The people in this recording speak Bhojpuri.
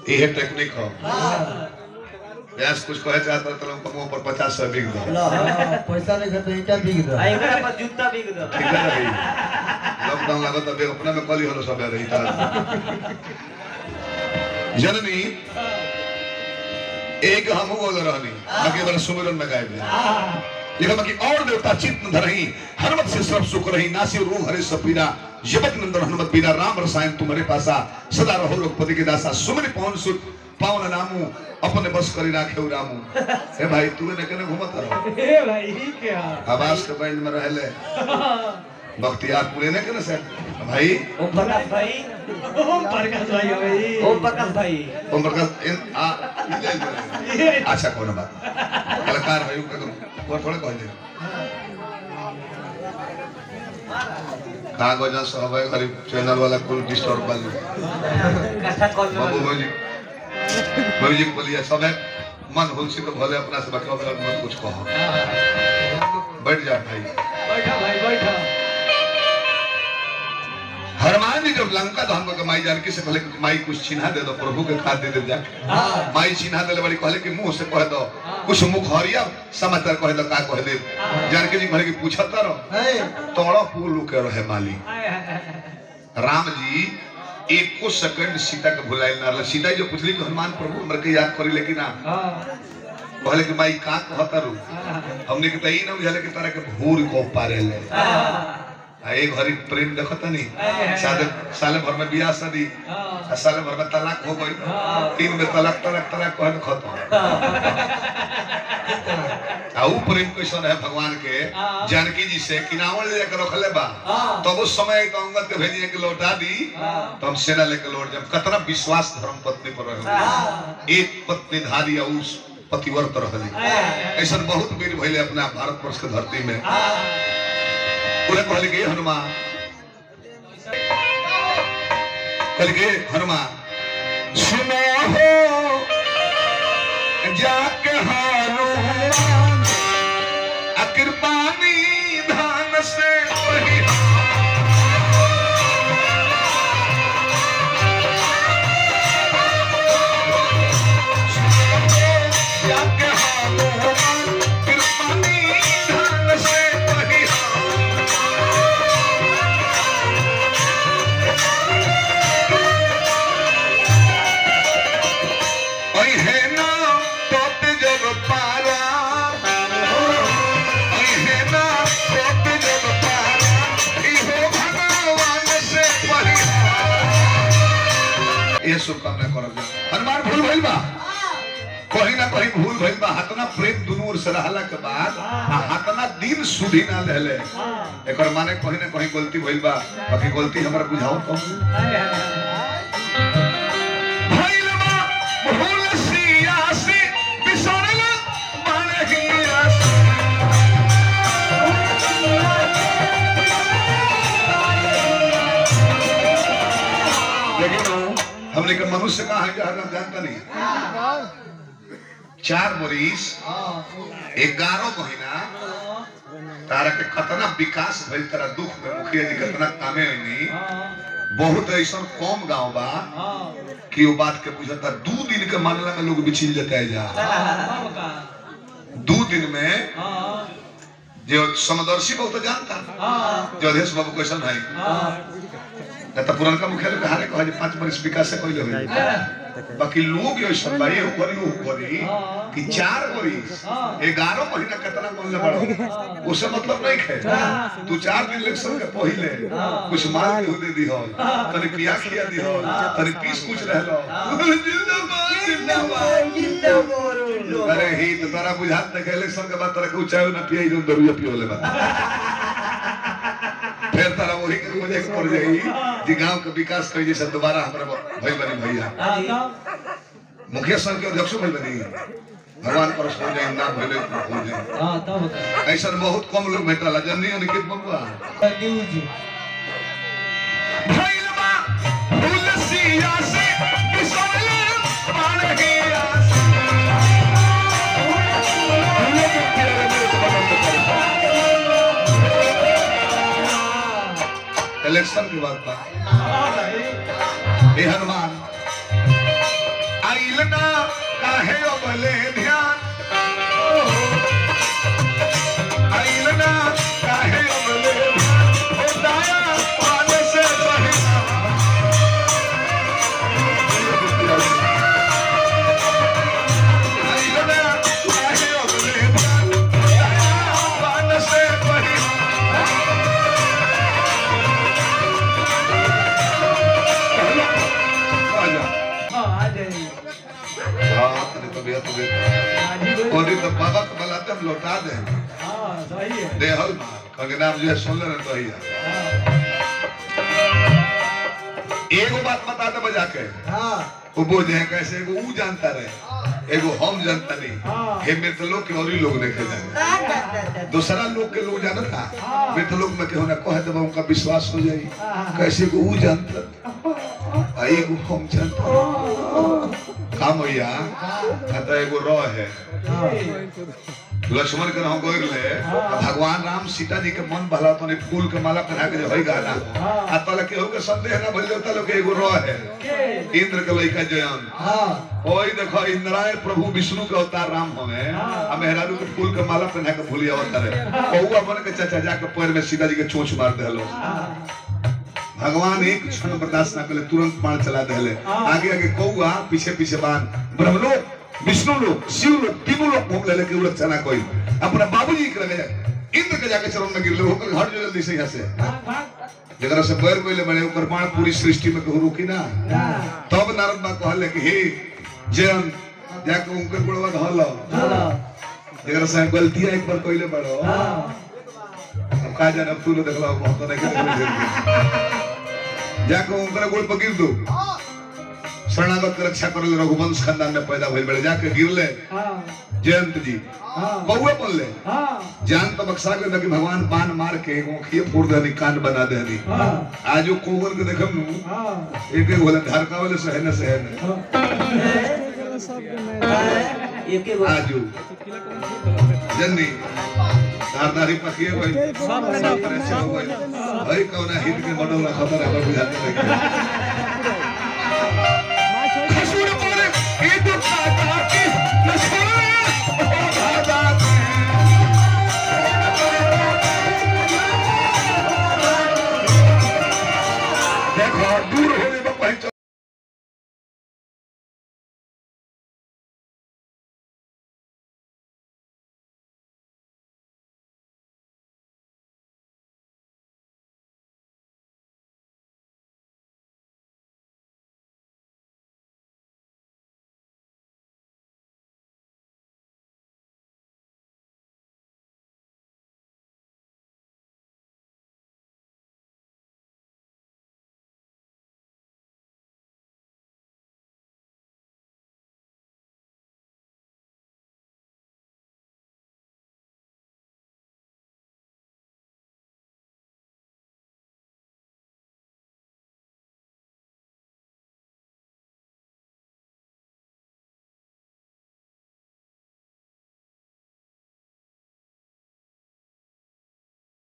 ये टेक्निक हो व्यास कुछ कहे चाहता तो तुम कमो पर पचास सौ बिक दो ला हाँ, पैसा नहीं खर्च क्या बिक दो आ एकरा पर जूता बिक दो ठीक है रही लॉकडाउन लगा तब अपना में कॉली होलो सब रही था जननी एक हम बोल रहनी बाकी बार सुमिरन में गायब है लिखा बाकी और देवता चित्त न धरही हनुमत से सब सुख रही नासी रूह हरे सब पीरा जबक नंदन हनुमत पीरा राम रसायन तुम्हारे पासा सदा रहो लोकपति के दासा सुमिर पवन सुत पावन नामू अपने बस करी राखे रामू हे भाई तू ने कने घूमत रहो ए भाई क्या आवाज के बैंड में रहले बख्तियार पूरे ने कने से भाई ओम प्रकाश भाई ओम प्रकाश भाई भाई ओम प्रकाश भाई ओम प्रकाश इन आ ले ले। अच्छा कोनो बात कलाकार भाई का को थोड़े कह दे कागज सब है गरीब चैनल वाला कुल डिस्टर्ब वाली कथा कॉल बाबू में म्यूजिक म्यूजिक बोलिए सब है मन हुलसी तो भले अपना से बचाओ मत कुछ कहो बैठ जा भाई बैठा भाई बैठा हनुमान जी जब लंका दहन को माई जानकी से कहले कि माई कुछ चिन्हा दे दो प्रभु के खाद दे दे जाके माई चिन्हा देले बड़ी कहले कि मुंह से कह दो कुछ मुखहरिया समाचार कह दो का कह दे जानकी जी कहले कि पूछत रहो है तोड़ा फूल के रहे माली आय, आय, आय, राम जी एको सेकंड सीता के भुलाइल ना रहले। सीता जी जो पूछली कि हनुमान प्रभु हमरे के याद करी लेकिन ना हाँ, कहले कि माई का कहता रू हाँ, हमने के तई ना बुझाले कि तारा के भूर को पारे ले हाँ, आ एक घड़ी प्रेम देखत नहीं आय, साले साले भर में बियाह शादी हाँ, आ साले भर में तलाक हो गई हाँ। तीन में तलाक तलाक तलाक कहन खत्म आ ऊ प्रेम कैसन है भगवान के हाँ। जानकी जी से किनावल ले जाकर रखले बा हाँ। तब उस समय तो अंगद के भेजिए कि लौटा दी हाँ। तो हम सेना लेके लौट जाए कतना विश्वास धर्म पत्नी पर रहे हाँ। एक पत्नी धारी और उस पतिव्रत रहली आय, आय, आय, ऐसा बहुत वीर भइले अपना भारतवर्ष के धरती में हाँ, उन्हें कहले कि हनुमान कहले कि हनुमान सुनो हो जाके हनुमान आ कृपानी धान से पहिया जाके हनुमान कृपानी धान से पहिया ओय है ना तोत जब पारा ओय है ना तोत जब पारा इहो भगवान से पहिया ये शुभकामना करब हनुमान भूल भइल बा कहीं ना कहीं भूल भइल बा हतना प्रेम दुनू ओर से रहला के बाद आ हतना दिन सुधी ना रहले हाँ, एकर माने कहीं ना कहीं गलती भइल बा बाकी गलती हमरा बुझाओ तो आय, आय, आय, भइल बा भूल सिया से बिसरल माने हिया से लेकिन हमने के मनुष्य कहा है जहाँ हम जानता नहीं चार बरिस ग्यारह महीना तारा के कतना विकास भइल तारा दुख में मुखिया जी कितना कामे होनी हाँ, बहुत ऐसा कम गांव बा हाँ, कि वो बात के बुझता दू दिन के मामला में लोग बिछिल जाता है जा हाँ, का, दू दिन में हाँ, जो समदर्शी बहुत जानता हाँ, जो अध्यक्ष बाबू क्वेश्चन है हाँ, न तो पुरनका मुखिया लोग हारे कहा जे पांच बरिस विकास से कोई हुई बाकी लोग यो सब भाई हो करी हो करी कि चार बरिस हाँ। ग्यारह महीना कितना मन ले बड़ा उससे मतलब नहीं खे तू चार दिन इलेक्शन के पहले कुछ माल के दे दी हो तनी पिया खिया दी हो तनी पीस कुछ रह लो जिंदाबाद जिंदाबाद अरे ही तो तारा बुझात नहीं इलेक्शन के बाद तारा के चाय ना पिया जो दरुया पियो ले बा फिर तारा वही के मुझे पड़ जाई जी गांव के विकास कर जैसे दोबारा हमरा भाई बनी भैया हाँ, मुखिया संघ के अध्यक्ष भाई बनी भगवान पर हो जाए नाम भले हो जाए हाँ, तब का, ऐसा बहुत कम लोग भेटला जननी अनिकेत बबुआ न्यूज भइल बा फूल सिया से बिसरल पान गिरा से इलेक्शन के बाद बा हे हनुमान काहे अबले ध्यान आइल ना काहे अबले ध्यान ओ दाया पाने से पहिला आइल ना काहे अबले ध्यान ओ दाया पाने से पहिला आजा हाँ आ जाइए हाँ तेरी तबीयत तो आज ही बोल- और ये तो बाबा को बुलाते हम लौटा दे हाँ सही है दे हल मार के नाम जो है सुन ले तो ही हाँ एगो बात बता दे बजा के हाँ वो बोझ है कैसे एगो ऊ जानता रहे एगो हम जानता नहीं हाँ। हे मित्र लोग के और ही लोग देखे जाए दूसरा लोग के लोग जानता हाँ। मित्र लोग में केहू ना कहे तो उनका विश्वास हो जाई हाँ। कैसे को ऊ जानता आ एगो हम जानता काम होइया कहता एगो रह है लक्ष्मण के नाम गोर ले भगवान राम सीता जी के मन भला तो फूल के माला पहना के जो है गाना आ तले केहू के संदेह ना भइल तले के एगो रह है के इंद्र के लइका जयन हाँ ओई देखो इंद्रायण प्रभु विष्णु के अवतार राम हमें आ मेहरारू के फूल के माला पहना के भूलिया अवतार है कौआ बन के चाचा जाके पैर में सीता जी के चोंच मार देलो भगवान एक क्षण बर्दाश्त ना करे तुरंत बाण चला देले आगे आगे कौआ पीछे पीछे बाण ब्रह्मलोक विष्णु लोक शिव लोक तीनों लोग घूम ले लेके उलट चना कोई अपना बाबूजी के लगे जाए इंद्र के जाके चरण में गिर ले होकर हट जो जल्दी से यहाँ से भाग भाग जगह से बैर कोई ले बने ऊपर बाण पूरी सृष्टि में कहू रुकी ना ना तब नारद बा कहले कि हे जयन जाके उनके गुणवा धल हाँ जगह से गलती एक बार कइले बड़ो हाँ अब का जाने अब तू लो देखला हम तो नहीं के जाके उनके गुण पर गिर दो शरणागत के रक्षा करे रघुवंश खानदान में पैदा भइल बड़े जाके गिरले हाँ जयंत जी हाँ कौए बोलले हाँ जान तो बक्सा के कि भगवान बाण मार के एगो खिए फोड़ देनी कान बना देनी हाँ आज वो कोवर के देखम नु हाँ एक एक बोले धरका वाले सहने सहने एक एक आजू जन्नी धारदारी पकिए भाई सब तरह से हो गई भाई कौन हित के बनल खबर है बुझाते नहीं